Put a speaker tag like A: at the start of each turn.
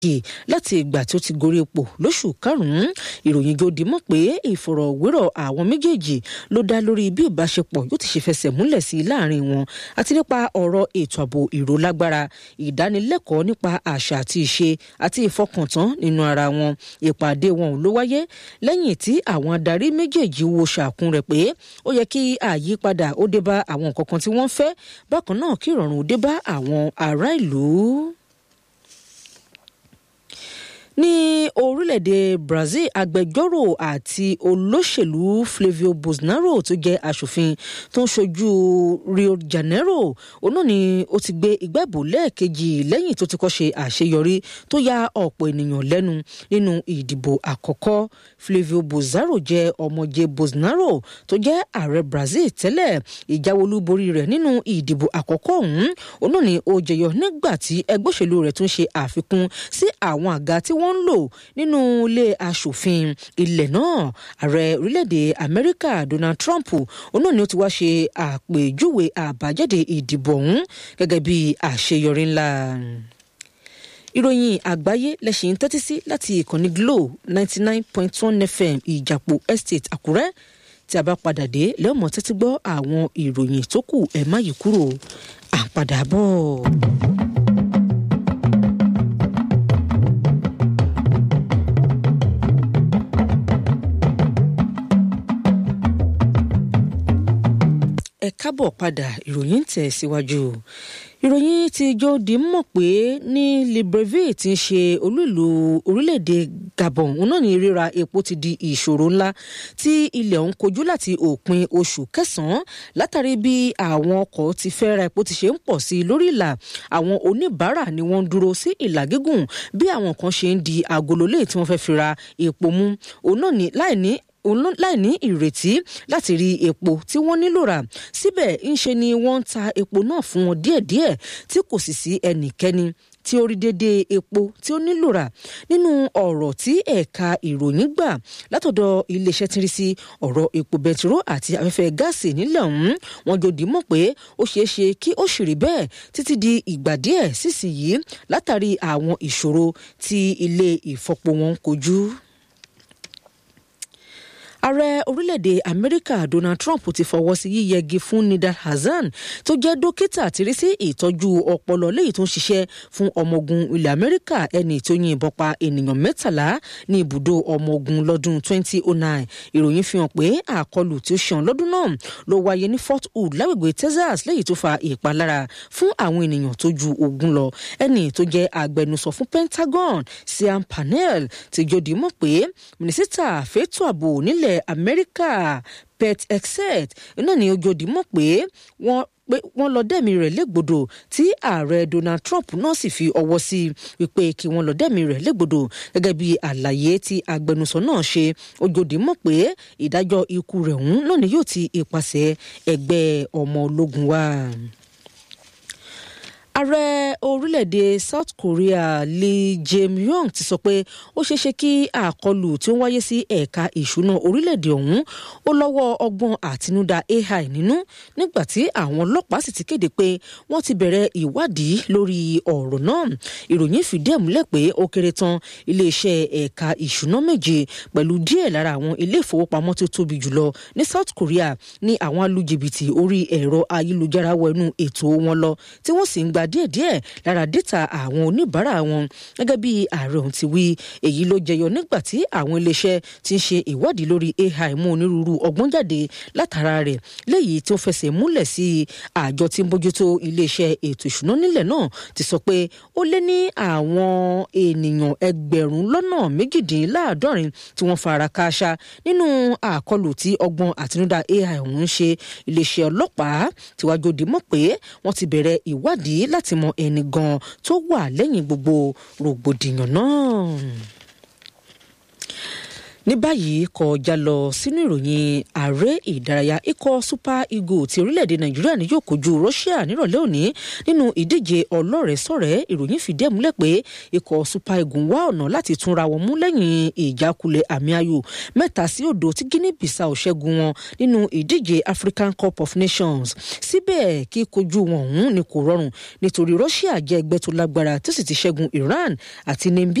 A: kì láti ìgbà tí ó ti gorí ipò lóṣù karùn-ún ìròyìn gòdì mọ̀ pé ìfọ̀rọ̀wérọ̀ àwọn méjèèjì ló dá lórí bí ìbáṣepọ̀ yóò ti ṣe fẹsẹ̀ múlẹ̀ sí i láàrin wọn àti nípa ọ̀rọ̀ ètò ààbò ìrólágbára ìdánilẹ́kọ̀ọ́ nípa àṣà àti ìṣe àti ìfọkàntán nínú ara wọn ìpàdé wọn ò ló wáyé lẹ́yìn tí àwọn adarí méjèèjì wo ṣàkún rẹ̀ pé ó yẹ kí àyípadà ó dé bá àwọn nǹkan kan tí wọ́n fẹ́ bákan náà kí ìrọ̀rùn ó dé bá àwọn ará ìlú ní orílẹ̀-èdè Brazil agbẹjọ́rò àti olóṣèlú Flavio Bolsonaro tó jẹ́ aṣòfin tó ń ṣojú Rio de Janeiro òun náà ni ó ti gbé ìgbẹ́bù lẹ́ẹ̀kejì lẹ́yìn tó ti kọ́ ṣe àṣeyọrí tó ya ọ̀pọ̀ ènìyàn lẹ́nu nínú ìdìbò àkọ́kọ́ Flavio Bolsonaro jẹ́ ọmọje Bolsonaro tó jẹ́ ààrẹ Brazil tẹ́lẹ̀ ìjáwolúborí rẹ̀ nínú ìdìbò àkọ́kọ́ ọ̀hún òun náà ni ó jẹyọ nígbà tí ẹgbẹ́ òṣèlú rẹ̀ tún ṣe àfikún sí àwọn àga tí wọ́n ń lò nínú ilé aṣòfin ilẹ̀ náà ààrẹ orílẹ̀-èdè amẹ́ríkà donald trump òun náà ni ó ti wá ṣe àpèjúwe àbájáde ìdìbò ọ̀hún gẹ́gẹ́ bí àṣeyọrí ńlá ìròyìn àgbáyé lẹ́sìn tẹ́tí sí láti ìkànnì glo ninety nine point one fm ìjàpọ̀ estate àkúrẹ́ tí a bá padà dé lẹ́ọ̀mọ́ tẹ́tí gbọ́ àwọn ìròyìn tó kù ẹ̀ má yí kúrò à ń padà bọ̀. ẹ kábọ̀ padà ìròyìn ń tẹ̀ síwájú ìròyìn ti jòdì mọ̀ pé ní Libreville ti ń ṣe olú ìlú orílẹ̀-èdè Gabon òun náà ní ríra epo ti di ìṣòro ńlá tí ilẹ̀ ọ̀hún kojú láti òpin oṣù kẹsàn-án látàrí bí àwọn ọkọ̀ ti fẹ́ ra epo ti ṣe ń pọ̀ sí i lórí ìlà àwọn oníbàárà ni wọ́n ń dúró sí ìlà gígùn bí àwọn kan ṣe ń di agolo lé tí wọ́n fẹ́ fi ra epo mú òun náà ní láì ní láì ní ìrètí láti rí epo tí wọ́n nílò rà síbẹ̀ ńṣe ni wọ́n ń ta epo náà fún wọn díẹ̀díẹ̀ tí kò sì sí ẹnikẹ́ni tí ó rí déédéé epo tí ó nílò rà nínú ọ̀rọ̀ tí ẹ̀ka ìròyìn gbà látọ̀dọ̀ iléeṣẹ́ tí ń rí sí ọ̀rọ̀ epo bẹtiró àti afẹ́fẹ́ gáàsì nílẹ̀ ọ̀hún wọn jòdì mọ̀ pé ó ṣeé ṣe kí ó ṣì rí bẹ́ẹ̀ títí di ìgbà díẹ̀ sísìnyí látàrí àwọn ìṣòro tí ilé ìfọpo wọn kojú ààrẹ orílẹ̀-èdè amẹ́ríkà donald trump ti fọwọ́ sí yíyẹgi fún nidal hasan tó jẹ́ dókítà tírí sí ìtọ́jú ọpọlọ léyìí tó ń ṣiṣẹ́ fún ọmọ ogun ilẹ̀ amẹ́ríkà ẹni tó yìnbọn pa ènìyàn mẹ́tàlá ní ibùdó ọmọ ogun lọ́dún 2009 ìròyìn fi hàn pé àkọlù tí ó ṣàn lọ́dún náà ló wáyé ní fort hood lágbègbè texas léyìí tó fa ìpalára fún àwọn ènìyàn tó ju ogún lọ ẹni tó jẹ́ agbẹnusọ fún pentagon siam panel ti jòdì mọ̀ pé mínísítà fẹ́tọ̀ ààbò nílẹ̀ ilẹ̀ amẹ́ríkà pet exet náà ni ojòdì mọ̀ pé wọ́n pé wọ́n lọ dẹ́mi rẹ̀ légbodò tí ààrẹ Donald Trump náà sì fi ọwọ́ sí i wípé kí wọ́n lọ dẹ́mi rẹ̀ légbodò gẹ́gẹ́ bí àlàyé tí agbẹnusọ náà ṣe ojòdì mọ̀ pé ìdájọ́ ikú rẹ̀ ọ̀hún náà ni yóò ti ipasẹ̀ ẹgbẹ́ ọmọ ológun wá ààrẹ orílẹ̀-èdè South Korea Lee Jae-myung ti sọ pé ó ṣeéṣe kí àkọlù tí ó ń wáyé sí ẹ̀ka ìṣúná orílẹ̀-èdè ọ̀hún ó lọ́wọ́ ọgbọ́n àtinúdá AI nínú nígbà tí àwọn ọlọ́pàá sì ti kéde pé wọ́n ti bẹ̀rẹ̀ ìwádìí lórí ọ̀rọ̀ náà ìròyìn fìdí ẹ̀ múlẹ̀ pé ó kéré tán iléeṣẹ́ ẹ̀ka ìṣúná méje pẹ̀lú díẹ̀ lára àwọn ilé ìfowópamọ́ tó tóbi jùlọ ní South Korea ní àwọn alújìbìtì orí ẹ̀rọ ayélujára wọnú ètò wọn lọ tí wọ́n sì ń gba díẹ̀díẹ̀ lára dátà àwọn oníbàárà wọn gẹ́gẹ́ bí ààrẹ ọ̀hún ti wí èyí ló jẹyọ nígbà tí àwọn iléeṣẹ́ ti ń ṣe ìwádìí lórí AI mú onírúurú ọgbọ́n jáde látara rẹ̀ léyìí tó fẹsẹ̀ múlẹ̀ sí àjọ tí ń bójútó iléeṣẹ́ ètò ìṣúná nílẹ̀ náà ti sọ pé ó lé ní àwọn ènìyàn ẹgbẹ̀rún lọ́nà méjìdínláàádọ́rin tí wọ́n fara kááṣá nínú àkọlù tí ọgbọ́n àtinúdá AI ọ̀hún ń ṣe iléeṣẹ́ ọlọ́pàá tíwájú òdì mọ̀ pé wọ́n ti bẹ̀rẹ̀ ìwádìí láti mọ ẹni gan tó wà lẹ́yìn gbogbo rògbòdìyàn náà ní báyìí kọjá lọ sínú ìròyìn ààrẹ ìdárayá ikọ̀ super eagles ti orílẹ̀-èdè nàìjíríà ní yóò kojú russia nírọ̀lẹ́ òní nínú ìdíje ọlọ́rẹ̀ẹ́sọ̀rẹ́ ìròyìn fìdí ẹ̀ múlẹ̀ pé ikọ̀ super eagles wá ọ̀nà láti túnra wọn mú lẹ́yìn ìjákulẹ̀ àmì ayò mẹ́ta sí òdo tí guinea bissau ṣẹ́gun wọn nínú ìdíje african cup of nations síbẹ̀ kí kojú wọn ọ̀hún ni kò rọrùn nítorí russia jẹ́ ẹgbẹ́ tó lágbára tó sì ti ṣẹ́gun iran àti